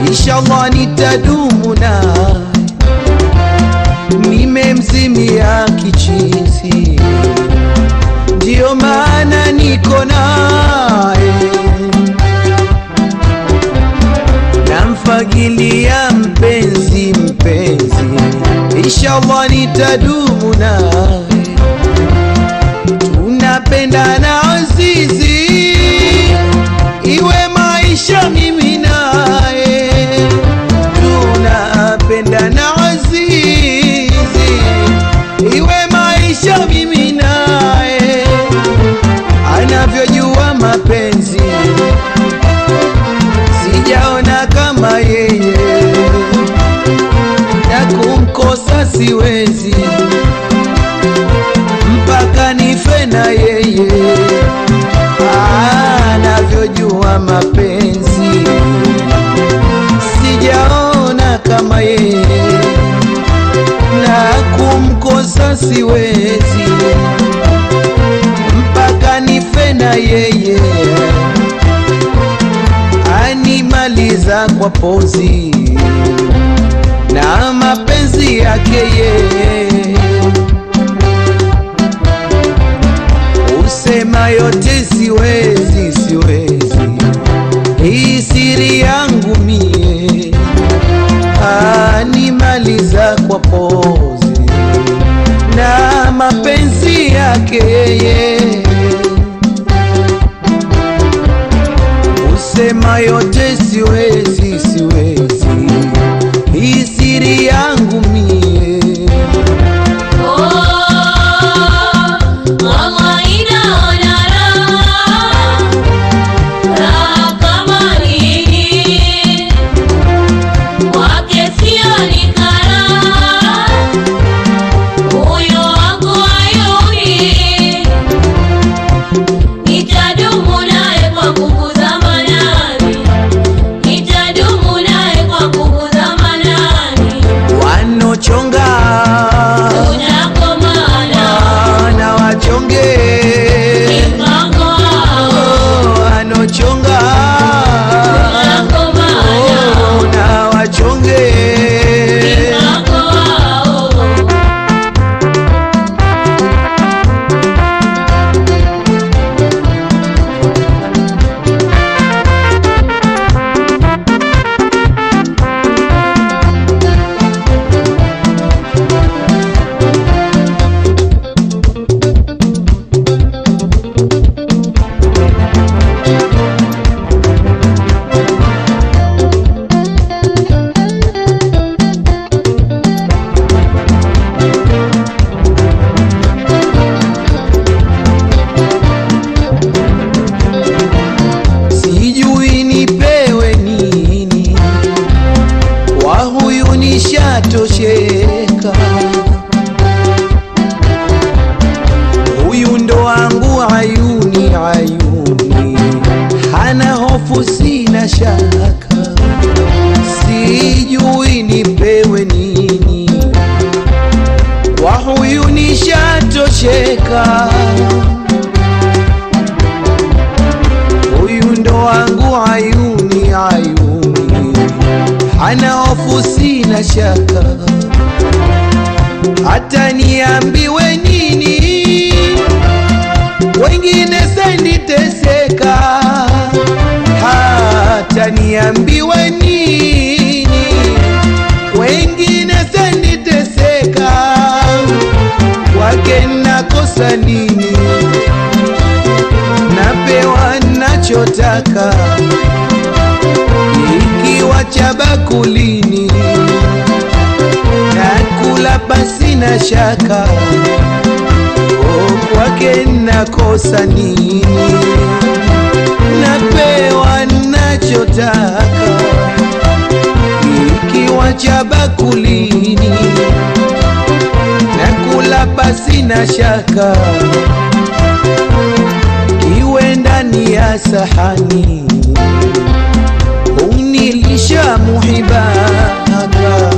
inshallah nitadumu naye nimemzimia kichizi ndiyo maana niko naye namfagilia mpenzi mpenzi inshallah nitadumu naye tunapendana azizi iwe maisha mimi naye tunapendana azizi iwe maisha mimi naye anavyojua mapenzi sijaona kama yeye na kumkosa siwezi mpaka nife na yeye anavyojua mapenzi sijaona kama yeye na kumkosa siwezi mpaka nife na yeye animaliza kwa pozi na mapenzi yake yeye usema yote siwezi siwezi hii siri yangu mie animaliza kwa pozi na mapenzi yake yeye usema yote siwezi siwezi hii siri yangu mie Nitadumu naye kwa nguvu za manani, nitadumu naye kwa nguvu za manani. wanochonga Tunakomana na wachonge mpango wao, Oh, wanochonga tunakomana Oh, na wachonge mpango wao. sijui nipewe nini kwa huyu nishatosheka huyu ndo wangu ayuni ayuni hana hofu sina shaka sijui nipewe nini kwa huyu nishatosheka huyu ndo wangu ayuni ayuni hana hofu sina shaka hata niambiwe nini wengine senditeseka hata niambiwe nini wengine senditeseka kwake nakosa nini napewa nachotaka ikiwa cha bakulini nakula basi na shaka o kwake nakosa nini napewa nachotaka ikiwa cha bakulini nakula basi na shaka iwe ndani ya sahani unilisha muhibaka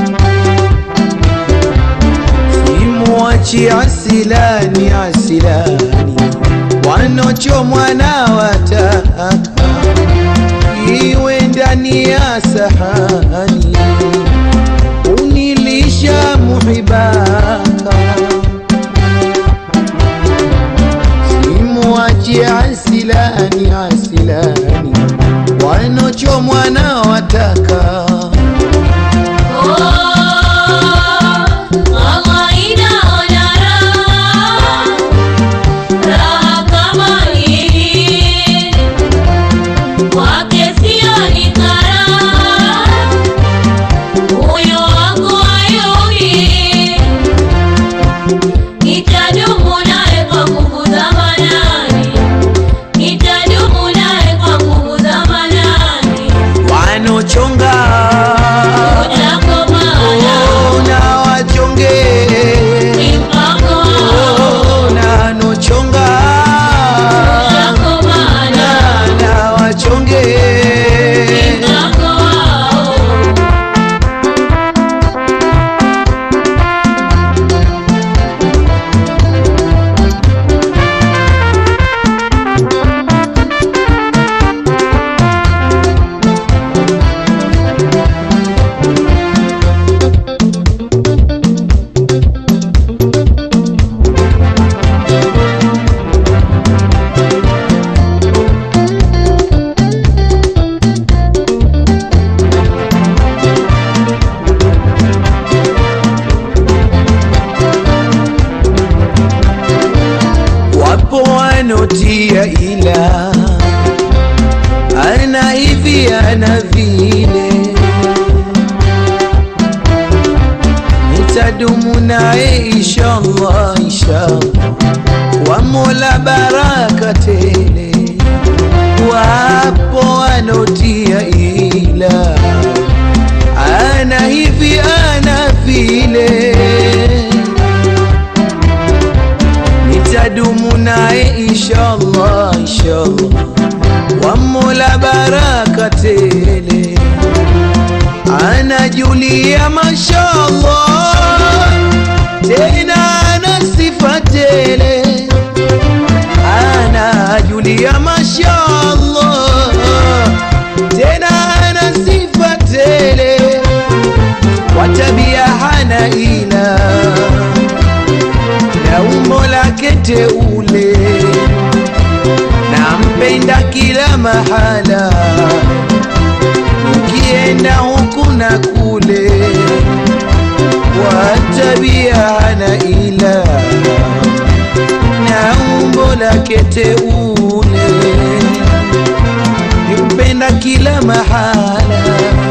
simwachi asilani asilani wanochomwa na wataka iwe ndani ndani ya sahani unilisha muhibaka simwache asilani asilani wanochomwa na wataka Nitadumu naye kwa nguvu za manani, nitadumu naye kwa nguvu za manani. wanochonga Utakomana na wachonge mpango wao, na nochonga utakomana na wachonge mpango wao. wapo wanotia ila ana hivi ana vile nitadumu naye inshallah inshallah kwa mola baraka tele wapo wanotia ila ana hivi ana vile nitadumu naye inshallah inshallah wa mola baraka tele anajulia mashallah tena ana sifa tele anajulia mashallah tena ana sifa tele kwa tabia hana ila na umbo lake teule, nampenda kila mahala, ukienda huku na kule, kwa tabia hana ila, na umbo lake teule, nimpenda kila mahala,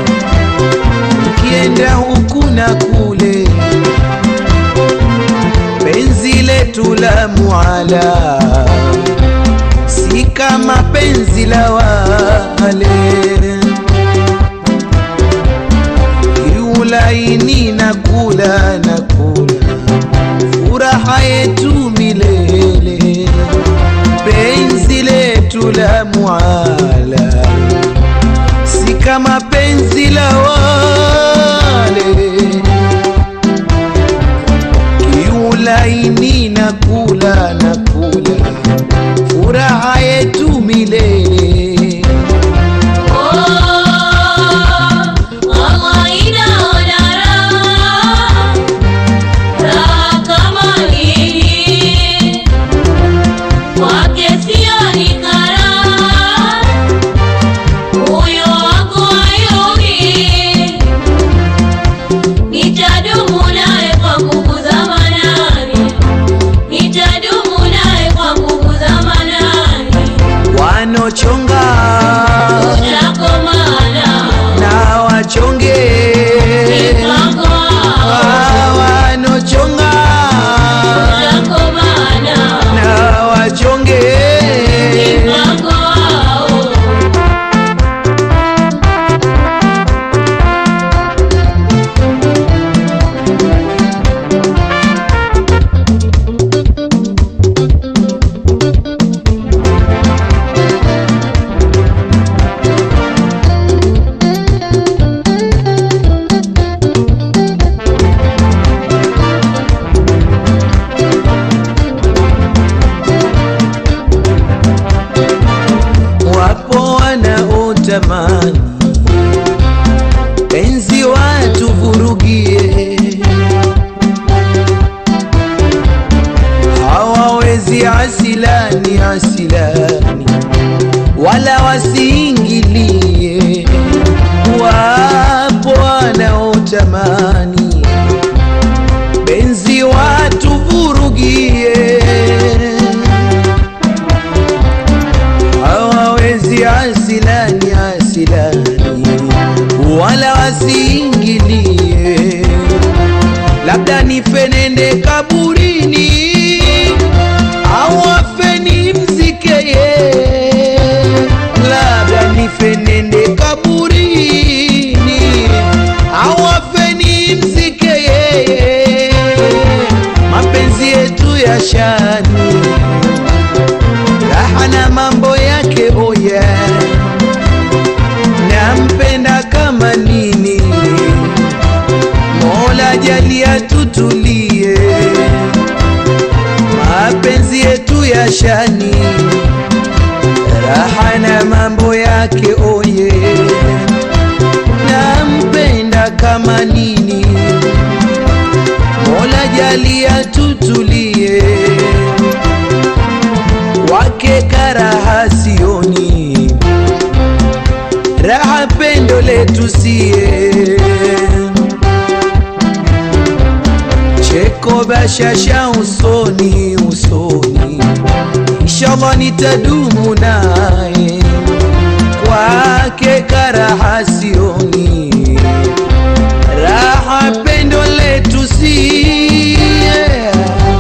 ukienda huku na kule penzi letu la muala si kama penzi la wale kiulaini na kula na kula furaha yetu milele penzi letu la muala si kama penzi la wale kiulaini na kula na kula furaha yetu milele Nitadumu naye kwa nguvu za manani, nitadumu naye kwa nguvu za manani. wanochonga Utakomana na wachonge mpango wao, Ah, wanochonga utakomana na wachonge mpango wao. zamani benzi watu vurugie hawawezi asilani asilani wala wasiingilie labda nifenende kaburini au afeni mzikeye labda nifenende kaburini au afeni mzikeye mapenzi yetu ya shani raha na mambo yake oye nampenda kama nini mola jalia tutulie mapenzi yetu ya shani raha na mambo yake oye nampenda kama nini mola jalia tutulie wake karaha sioni raha pendo letu sie cheko bashasha usoni usoni inshallah nitadumu naye kwake karaha sioni raha pendo letu sie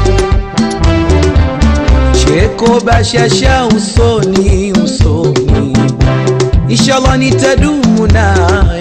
cheko bashasha usoni usoni inshallah nitadumu naye